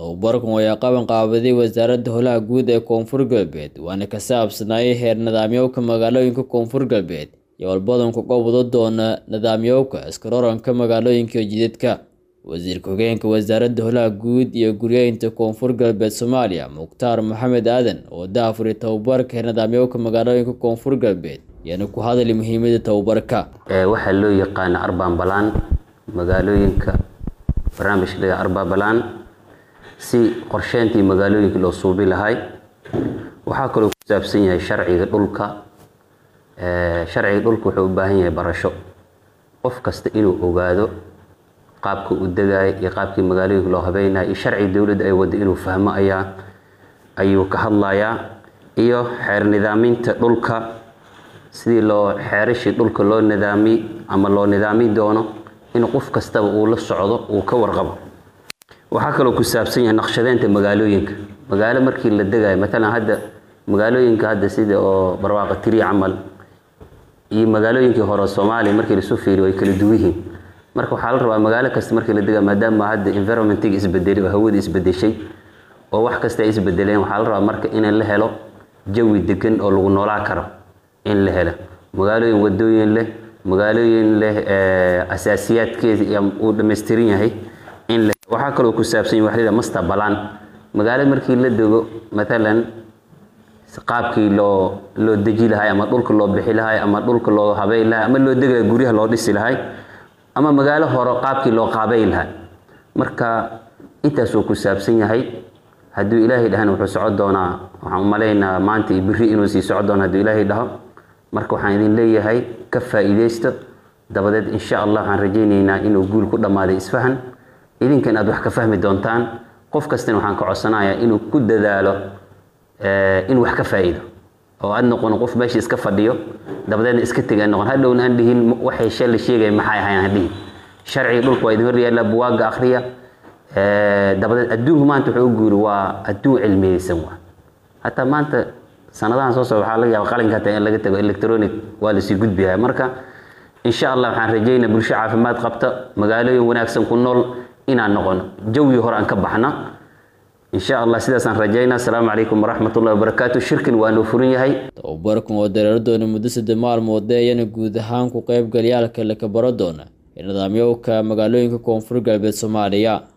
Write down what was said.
tababarkan ayaa qaban qaabaday wasaaradda howlaha guud ee koonfur galbeed waana ka saabsanaayay heer nidaamyowka magaalooyinka koonfur galbeed iyo walbadanku qobwado doona nidaamyowka iskaroranka magaalooyinka iyo jidadka wasiirka hogeenka wasaaradda howlaha guud iyo guryeynta koonfur galbeed soomaaliya mukhtaar maxamed aadan oo daafuri tababarka heer nidaamyowka magaalooyinka koonfur galbeed ayaana ku hadali muhiimada tababarka waxaa loo yaqaana arbaan balaan magaalooyinka barnaamijka laga arbaa balaan si qorsheyntii magaalooyinka loo suubi lahay waxaa kaloo ku saabsan yahay sharciga dhulka sharciga dhulka wuxuu u baahan yahay barasho qof kasta inuu ogaado qaabka u degaaya iyo qaabkii magaalooyinka loo habeynaya iyo sharciga dowladda ay wadda inuu fahmo ayaa ayuu ka hadlayaa iyo xeer nidaaminta dhulka sidii loo xeerashii dhulka loo nidaami ama loo nidaami doono in qof kastaba uu la socdo uu ka warqabo waxaa kaloo ku saabsan yahay naqshadeynta magaalooyinka magaalo markii la degayo matalan hadda magaalooyinka hadda sida oo barwaaqa tiri camal iyo magaalooyinkii hore soomaaliya markii lasu fiiriyo way kala duwan yihiin marka waxaa la rabaa magaalo kasta markii la degayo maadaama hadda environmentiga isbedelay oo hawada isbedeshay oo wax kasta ay isbedeleen waxaa la rabaa marka in la helo jawi degan oo lagu noolaa karo in la helo magaalooyin wadooyin leh magaalooyin leh asaasiyaadkeeda uu dhammaystiran yahay in la waxaa kaloo ku saabsan yahay waxlida master balan magaalo markii la dego matalan qaabkii loo loo deji lahay ama dhulka loo bixi lahay ama dhulka loo habeyn lahay ama loo degi lahay guryaha loo dhisi lahay ama magaalo hore qaabkii loo qaabeyn lahay marka intaasuu ku saabsan yahay hadduu ilaahay dhahana wuxuu socon doonaa waxaan u malaynaa maanta iyo biri inuu sii socon doono hadduu ilaahay dhaho marka waxaan idin leeyahay ka faa'iidaysto dabadeed insha allah waxaan rajaynaynaa inuu guul ku dhammaaday isfahan idinkan aad wax ka fahmi doontaan qof kastana waxaan ka codsanayaa inuu ku dadaalo in wax ka faa'iido oo aad noqon qof meesha iska fadhiyo dabadeedna iska tega noqon hadhowna aan dhihin waxay shalla sheegaya maxay ahayn aan dhihin sharciga dhulka waa idin hor yaalla buwaaga akhriya dabadeed adduunku maanta wuxuu u guuri waa adduun cilmiyeysan waa hataa maanta sanadahan soo socda waxaa laga yaaba qalinka hataa in laga tago electronic waa lasii gudbihaya marka insha allah waxaan rajaynaa bulsho caafimaad qabta magaalooyin wanaagsan ku nool inaan noqono jawi hore aan ka baxna insha allah sidaasaan rajaynaa asalaamu calaykum waraxmat ullahi wabarakaatu shirkan waa noo furan yahay tababarkan oo dareero doona muddo saddex maalmood ayana guud ahaan ku qaybgalyaalka laka baro doona ee nidaamyowka magaalooyinka koonfur galbeed soomaaliya